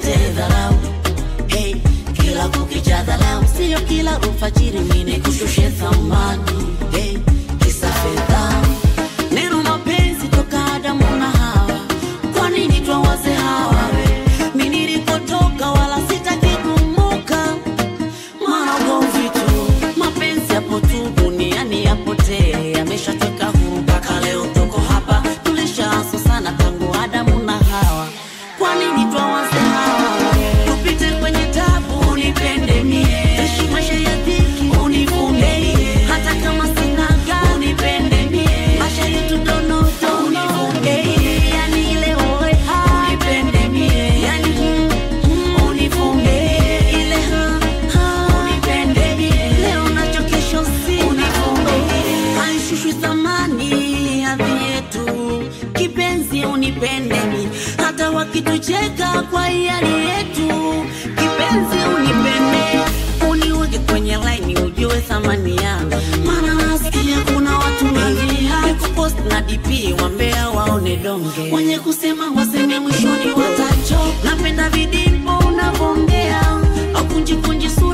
niletee dharau hey, kila kukicha dharau sio kila ufajiri mine kushushe thamani hey, kisa fedha neno mapenzi toka Adamu na Hawa, kwa nini twawaze hawa we? Mi nilikotoka wala sitaki kumbuka, maana ugomvi tu, mapenzi yapo tu duniani yapotee, yameshatweka huru mpaka leo tuko hapa, tulishaanza sana tangu Adamu na Hawa, kwa nini twawaze hawa we? Tupite kwenye tabu, unipende mie, ishi maisha ya dhiki, univumilie, hata kama sina gari, unipende mie, maisha yetu donoto, univumilie, yani ile oe ha, unipende mie, yani mm, mm, univumilie, ile ha, ha, unipende mie, leo nacho kesho si, univumilie, haishushwi thamani hadhi yetu, kipenzi unipende mie, hata wakitucheka kwa hiari yetu, kipenzi unipende, uniweke kwenye laini ujue thamani yangu, maana nasikia kuna watu wengi kupost na DP wambea waone donge, wenye kusema waseme mwishoni watacho. Napenda vidimpo unavongea au kunjikunji